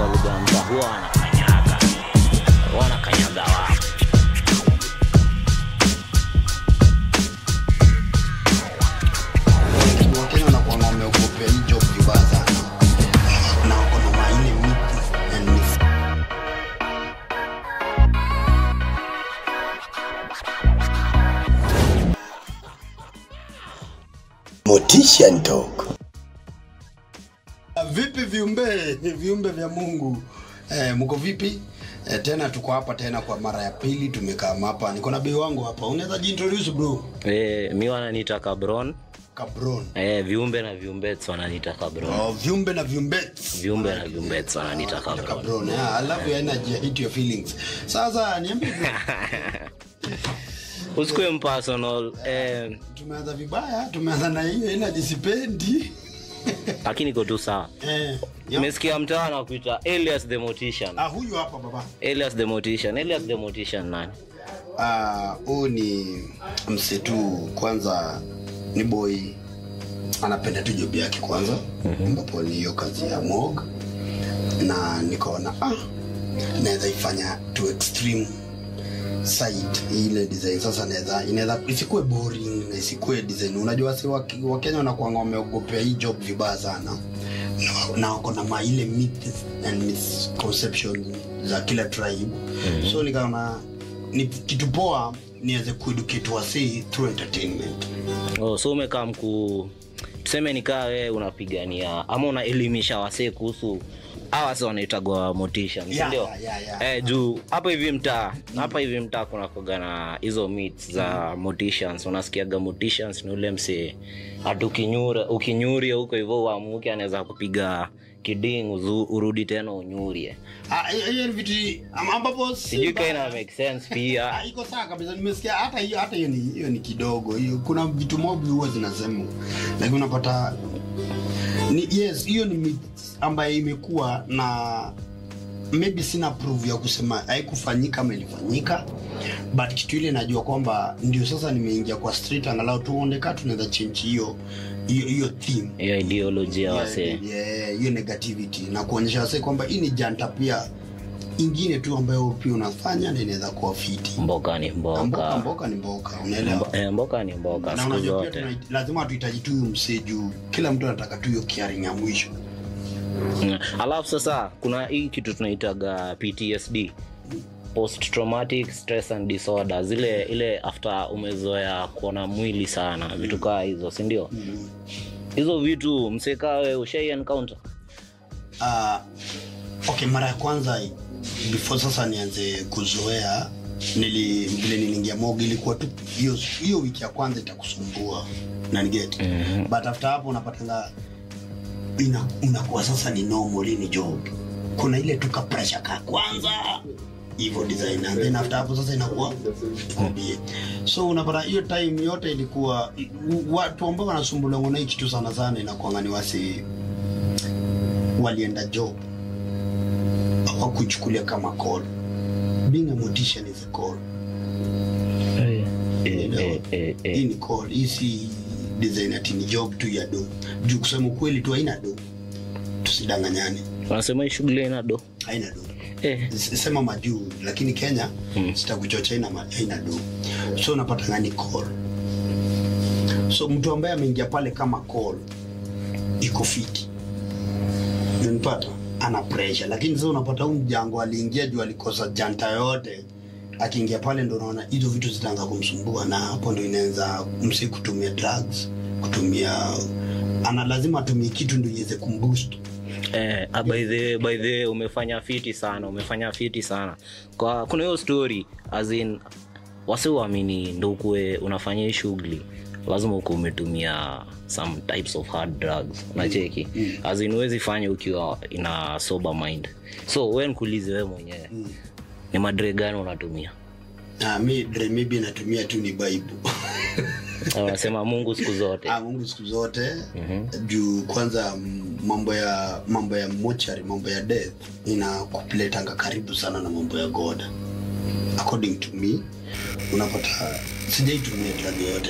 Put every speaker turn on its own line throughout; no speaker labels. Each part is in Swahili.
kwa lugha ya mtaa huwa wanakanyaga wanakanyaga wao
wakenya wanakuanga wameogopea hii job vibaya sana na wako na maine myths and myths. Motisha Talk. Vipi viumbe viumbe vya Mungu eh, mko vipi? Eh, tena tuko hapa tena kwa mara ya pili tumekaa hapa. Niko na bei wangu hapa. Unaweza jiintroduce bro?
e, mi wananiita kabron
Cabron.
e, viumbe na viumbets wananiita kabron
Oh, viumbe na viumbe.
viumbe na viumbets wananiita kabron
Cabron. Yeah, I love your energy. I hate your feelings. Sasa niambie bro,
usikue mpersonal eh,
tumeanza vibaya, tumeanza na hiyo energy sipendi.
lakini iko tu sawa
eh, ya-
umesikia mtaa na kuita Elias the Mortician
ah, huyu hapa baba.
Elias the Mortician Elias the Mortician nani
Ah, huyu ni msetu kwanza ni boy anapenda tu job yake kwanza ambapo ni hiyo kazi ya mog na nikaona ah, naweza ifanya to extreme side ile design sasa naweza inaweza isikuwe boring na isikuwe design unajua si Wak- wakenya wanakuanga wameogopea hii job vibaya sana na- na wako na maile myths and misconceptions za kila tribe mm-hmm. so nikaona ni kitu poa niweze kueducate wasee through entertainment
oh, so umekaa mkuu tuseme nikaa wewe unapigania ama unaelimisha wasee kuhusu hawa wase wanaitagwa motisha
Yeah,
sindio
yeah, yeah.
eh, juu hapa hivi mtaa hapa hivi mtaa kuna koga na hizo myths za morticians unasikiaga morticians ni ule msee hata ukinyura ukinyuria huko hivyo uamuke anaweza kupiga kiding uzu, urudi tena unyurie
Ah, hiyo hiyo ni vitu am- ambapo si
sijui
mbaya.
kaina make sense pia
Ah, iko sawa kabisa nimesikia hata hiyo hata hiyo ni hiyo ni kidogo hiyo kuna vitu mob huwa zinasema lakini unapata ni yes hiyo ni myth ambayo imekuwa na maybe sina proof ya kusema haikufanyika ama ilifanyika but kitu ile najua kwamba ndio sasa nimeingia kwa street angalau tuoneka tunaweza change hiyo hiyo hiyo theme
hiyo ideology ya
Yeah,
wasee
yeah, hiyo negativity na kuonyesha wasee kwamba hii ni janta pia ingine tu ambayo pia unafanya na inaweza kuwa fiti
mboka ni
Na mboka
mboka
mboka ni mboka unaelewa
Eh, mboka ni mboka
na
siku
unajua pia
zote
tuna- lazima hatuhitaji tu huyu msee juu kila mtu anataka tu hiyo kiaring ya mwisho
Mm. alafu sasa kuna hii kitu tunaitaga ptsd post traumatic stress and disorder zile ile after umezoea kuona mwili sana vitu kaa hizo sindio hizo vitu msekawe ushai encounter
uh, okay mara ya kwanza before sasa nianze kuzoea nili vile niliingia mog ilikuwa tu hiyo hiyo wiki ya kwanza itakusumbua nanigeti mm-hmm. but after hapo unapatanga ina, unakuwa sasa ni normal hii ni job kuna ile tuka pressure ka kwanza hivyo design and then after hapo sasa inakuwa hobby so unapata hiyo time yote ilikuwa watu ambao wanasumbuliwa na hii kitu sana sana inakuanga ni wasi walienda job hawakuchukulia kama call being a mortician is a call
eh, eh, eh,
hii
eh.
ni call hii si design ati ni job tu ya do juu kusema ukweli tu haina do tusidanganyane
wanasema hii shughuli ina do
haina do
eh.
S- sema majuu lakini kenya
Mm.
sitakuchocha haina ma- haina do so unapata ni call so mtu ambaye ameingia pale kama call iko fiti unanipata ana pressure lakini sasa unapata huu mjango aliingia juu alikosa janta yote akiingia pale ndo unaona hizo vitu zitaanza kumsumbua na hapo ndo inaanza msi kutumia drugs kutumia ana lazima atumie kitu ndo iweze kumboost
Eh, ah, by the by the umefanya fiti sana umefanya fiti sana kwa kuna hiyo story as in wasi uamini ndo ukuwe unafanya hii shughuli lazima ukuwa umetumia some types of hard drugs nacheki mm. as in huwezi fanya ukiwa ina sober mind so we nkuulize we mwenyewe mm. ni madre gani unatumia
Ah, mi dre maybe natumia tu ni bible
Na unasema mungu siku zote
ah, mungu siku zote mm-hmm. juu kwanza mm, mambo ya mambo ya mochari mambo ya death inakuletanga karibu sana na mambo ya god according to me unapata sijaitumia drug yoyote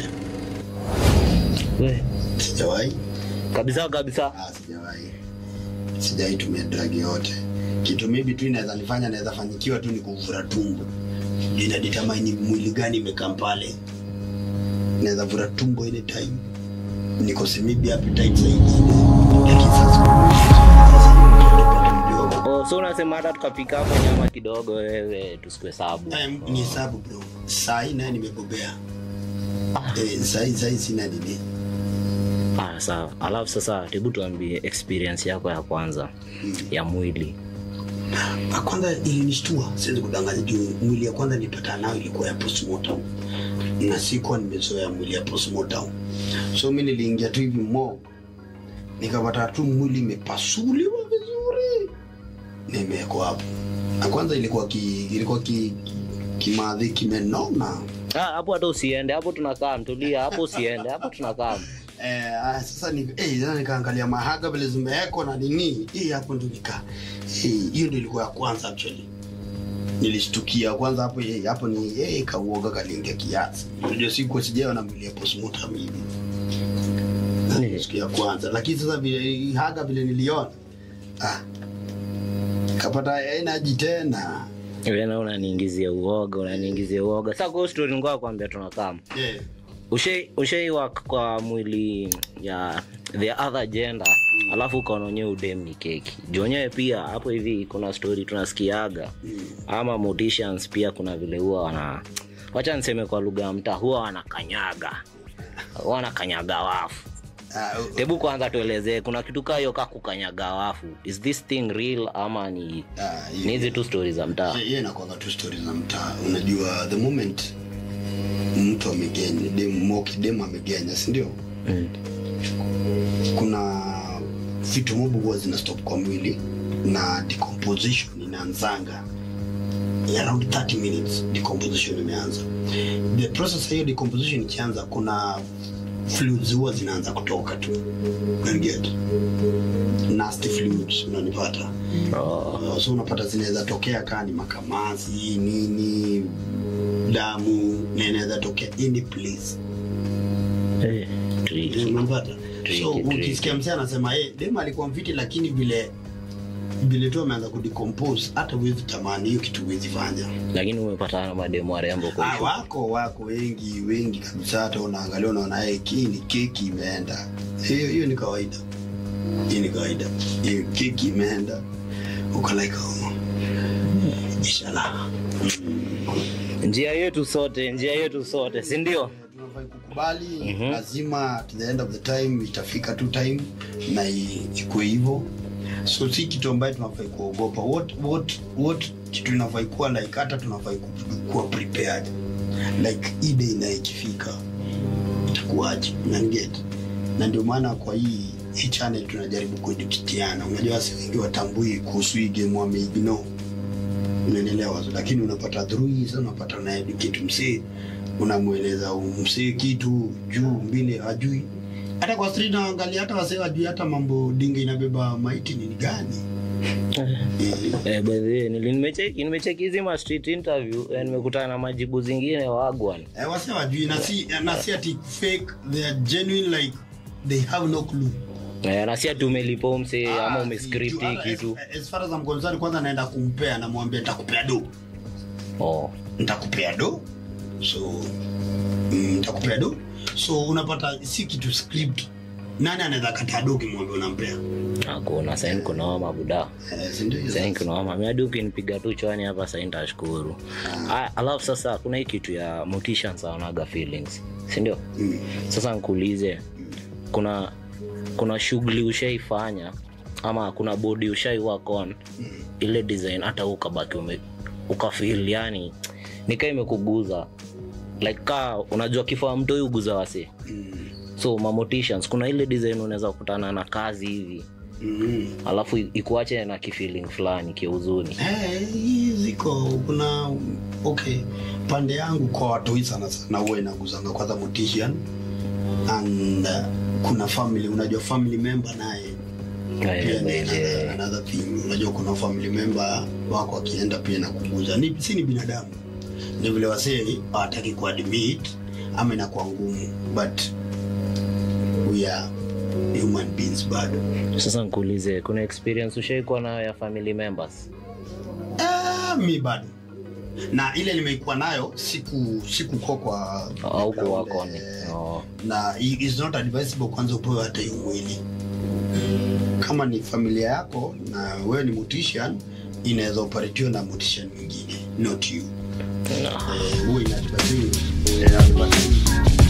We,
sijawahi
kabisa kabisa
ah, sijawahi sijaitumia drug yoyote kitu maybe tu inaweza nifanya naweza fanyikiwa tu ni kuvura tumbo ina determine mwili gani imekaa pale naweza vura tumbo ile time nikose maybe appetite zaidi lakini sasa sasa mdogo
oh, so unasema hata tukapika hapo nyama kidogo wewe tusikwe sabu
Eh, ni hesabu bro sahi naye nimebobea eh, sahi sahi sina nini
ah, sawa alafu sasa hebu tuambie experience yako ya kwanza ya mwili
ya kwanza ilinishtua siwezi kudanganya juu mwili ya kwanza nilipata nayo ilikuwa ya postmortem na sikuwa nimezoea mwili ya postmortem so mi niliingia tu hivi mo nikapata tu mwili imepasuliwa vizuri nimewekwa hapo na kwanza ilikuwa ki, ilikuwa ki, kimadhi kimenona
Ah, hapo hata usiende hapo tunakaa mtulia hapo usiende hapo tunakaa
Eh, ah, sasa ni eh, sasa nikaangalia mahaga vile zimewekwa na nini hii hapo ndo nika eh, hiyo ndio ilikuwa ya kwanza actually nilishtukia kwanza hapo eh, hapo ni eh, kauoga kaliingia kiasi unajua siku sijawa na mwili ya postmortem hivi siku ya kwanza lakini sasa vile hii haga vile niliona ah kapata energy tena
wena unaniingizia uoga unaniingizia uoga sasa kwa story ngoa kwambia tunakaa
eh
ushai ushai work kwa mwili ya the other gender alafu ukaona wenyewe udem ni keki jonyewe pia hapo hivi kuna story tunasikiaga ama morticians pia kuna vile huwa wana wacha niseme kwa lugha ya mtaa huwa wanakanyaga huwa wanakanyaga wafu
ah,
hebu kwanza tuelezee kuna kitu kaa hiyo kaa kukanyaga wafu is this thing real ama ni
ah,
ni hizi tu stori za mtaa
hiyo inakwanga tu stori za mtaa unajua the moment mtu amegenya dem- moki demu amegenya sindio
Mm.
kuna vitu mobu huwa zina stop kwa mwili na decomposition inaanzanga around 30 minutes decomposition imeanza the process hiyo decomposition ikianza kuna fluids huwa zinaanza kutoka tu Unaniget? nasty fluids unanipata
Oh.
Uh, so unapata zinaweza tokea kaa ni makamasi nini damu na inaweza tokea any place
Eh, tricky.
unapata
Tricky,
so
tricky.
ukisikia msee anasema hey, dem alikuwa mfiti lakini vile vile tu ameanza kudecompose hata huwezi tamani hiyo kitu huwezi fanya
lakini umepatana na mademu warembo kwa
ah,
hiyo.
wako wako wengi wengi kabisa hata unaangalia unaona hey, hii ni keki imeenda hiyo hiyo ni kawaida hii ni kawaida hiyo keki imeenda uko like oh, inshallah
njia yetu sote njia yetu sote si ndio
tunafai kukubali lazima at the end of the time itafika tu time na i- ikuwe hivyo so si kitu ambayo tunafai kuogopa what, what, what kitu inafai kuwa like hata tunafai ku- kuwa prepared like hii day na ikifika itakuwaje nanget na ndio maana kwa hii hii channel tunajaribu kuedukitiana unajua wasi wengi watambui kuhusu hii game wameignore unaelewa lakini unapata through hii sasa unapata na educate msee unamweleza msee kitu juu mbili hajui hata kwa street naangalia hata wasee hajui hata mambo dinga inabeba maiti ni gani Eh,
eh, by the way, nili- nimecheki nimecheki hizi ma street interview eh, nimekutana na majibu zingine wagwan
eh, wasee hawajui na si na si ati fake they are genuine like they have no clue
eh, na si ati umelipa umse
Ah,
ama
si,
umescript
juu,
hii
as-
kitu
as far as I'm concerned kwanza naenda kumpea namwambia nitakupea do
oh.
nitakupea do so mm, nitakupea do so unapata si kitu script nani anaweza kataa do ukimwambia unampea
hakuna saini kunaoma buda
eh, si ndio hiyo
saini
sasa?
kunaoma miadi ukinipiga tu chwani hapa saini tashukuru Aya, alafu sasa kuna hii kitu ya morticians haonaga feelings sindio
Mm.
sasa nkuulize kuna kuna shughuli ushaifanya ama kuna bodi ushai work on ile design hata wewe ukabaki ume ukafil yani nikaa imekuguza like ka unajua kifaa mtu huyu uguza wase
Mm.
so mamotitions kuna ile design unaweza kukutana na kazi hivi
Mm.
alafu ikuache na kifeeling fulani kiuzuni
Eh, hii ziko kuna okay pande yangu kwa watoi sana sana huwa inaguzanga kwanza mortician and uh, kuna family unajua family member naye pia ni another, another thing unajua kuna family member wako akienda pia na kuguza ni, si ni binadamu ni vile wasee hawataki kuadmit ama inakuwa ngumu but we are human beings bado
sasa nkuulize kuna experience ushaikuwa nayo ya family members
Ah, mi bado na ile nimeikuwa nayo siku sikukuwa kwa
au
background,
kuwakoni
eh,
oh.
na i- is not advisable kwanza upewe hata hiyo mwili kama ni familia yako na wewe ni mortician inaweza operatiwa na mortician mwingine not you
no.
Eh, huwa inadvisable- inadvisable